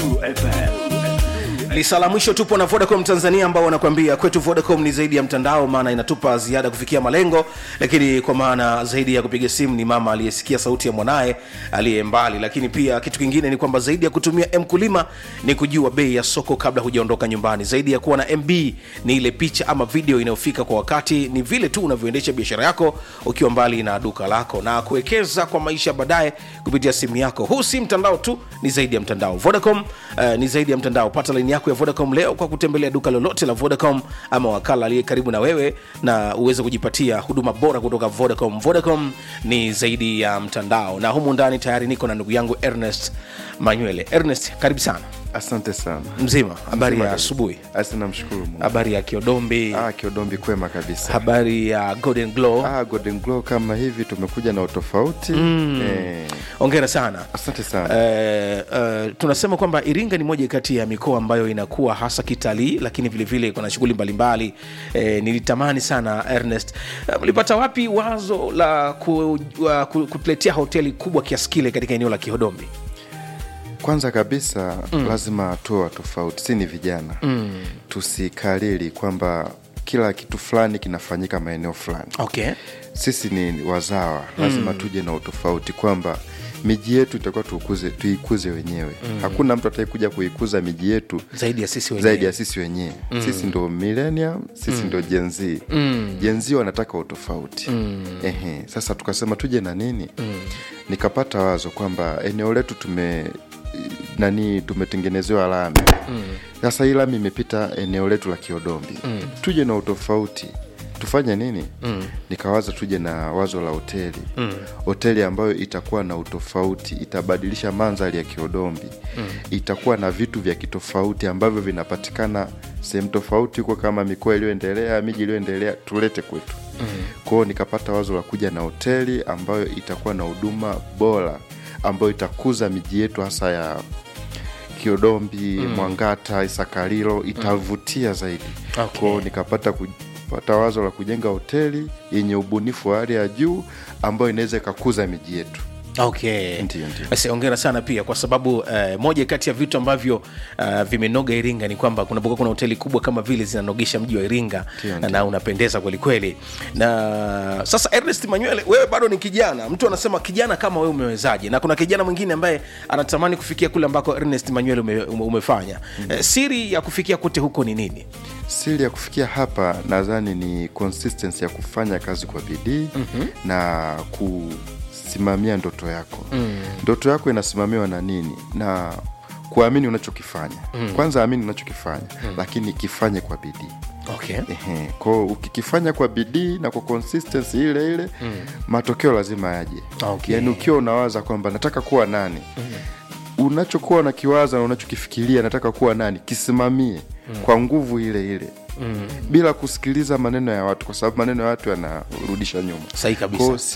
lisa la mwisho tupo na vodacom tanzania ambao wanakuambia kwetu vodacom ni zaidi ya mtandao maana inatupa ziada kufikia malengo lakini kwa maana zaidi ya kupiga simu ni mama aliyesikia sauti ya mwanaye aliye mbali lakini pia kitu kingine ni kwamba zaidi ya kutumia mkulima ni kujua bei ya soko kabla hujaondoka nyumbani zaidi ya kuwa na mb ni ile picha ama video inayofika kwa wakati ni vile tu unavyoendesha biashara yako ukiwa mbali na duka lako na kuwekeza kwa maisha baadaye kupitia simu yako huu si mtandao tu ni zaidi ya mtandao vodacom uh, ni zaidi ya mtandao pata laini yako ya vodacom leo kwa kutembelea duka lolote la vodacom ama wakala aliye karibu na wewe na uweze kujipatia huduma bora kutoka vodacom vodacom ni zaidi ya mtandao na humu ndani tayari niko na ndugu yangu ernest manywele ernest karibu sana asante sana mzima habari Mzima ya kabisa. asubuhi asi namshukuru mungu habari ya kiodombi ah, kiodombi kwema kabisa habari ya golden glow ah, golden glow kama hivi tumekuja na utofauti mm. eh, ongera sana asante sana Eh, eh, tunasema kwamba iringa ni moja kati ya mikoa ambayo inakuwa hasa kitalii lakini vilevile kuna shughuli mbalimbali eh, nilitamani sana ernest eh, mlipata wapi wazo la ku, uh, ku, kutuletea hoteli kubwa kiasi kile katika eneo la kihodombi kwanza kabisa mm. lazima tuwe tofauti si ni vijana mm. tusikalili kwamba kila kitu fulani kinafanyika maeneo fulani okay sisi ni wazawa lazima mm. tuje na utofauti kwamba miji yetu itakuwa tuikuze, tuikuze wenyewe mm. hakuna mtu ataikuja kuikuza miji yetu zaidi ya sisi wenyewe zaidi ya sisi wenyewe mm. sisi ndo millennium sisi mm. ndo jenz mm. jenz wanataka utofauti mm. Ehe, sasa tukasema tuje na nini mm. nikapata wazo kwamba eneo letu tume nani tumetengenezewa lami sasa hii lami imepita eneo letu la kiodombi mm. tuje na utofauti tufanye nini mm. nikawaza tuje na wazo la hoteli mm. hoteli ambayo itakuwa na utofauti itabadilisha mandhari ya kiodombi mm. itakuwa na vitu vya kitofauti ambavyo vinapatikana sehemu tofauti huko kama mikoa iliyoendelea miji iliyoendelea tulete kwetu mm. kwao nikapata wazo la kuja na hoteli ambayo itakuwa na huduma bora ambayo itakuza miji yetu hasa ya kiodombi mm. mwangata isakalilo itavutia zaidi Okay. kwao nikapata kupata wazo la kujenga hoteli yenye ubunifu wa hali ya juu ambayo inaweza ikakuza miji yetu okay Ndiyo, ndiyo. basi ongera sana pia kwa sababu uh, moja kati ya vitu ambavyo uh, vimenoga iringa ni kwamba kunapokuwa kuna hoteli kubwa kama vile zinanogesha mji wa iringa Ndiyo, na, ndiyo. na unapendeza kwelikweli na sasa ernest manywele wewe bado ni kijana mtu anasema kijana kama wewe umewezaje na kuna kijana mwingine ambaye anatamani kufikia kule ambako ernest manywele ume, ume, umefanya mm. eh, siri ya kufikia kote huko ni nini siri ya kufikia hapa nadhani ni consistency ya kufanya kazi kwa bidii mm-hmm. na kusimamia ndoto yako mm. ndoto yako inasimamiwa na nini na kuamini unachokifanya mm. kwanza amini unachokifanya mm. lakini kifanye kwa bidii okay Ehe, kwao ukikifanya kwa bidii na kwa consistency ile ile mm. matokeo lazima yaje Okay. yaani ukiwa unawaza kwamba nataka kuwa nani mm. unachokuwa unakiwaza na unachokifikiria nataka kuwa nani kisimamie mm. kwa nguvu ile ile mm. bila kusikiliza maneno ya watu kwa sababu maneno ya watu yanarudisha nyuma sahi kabisa Kwao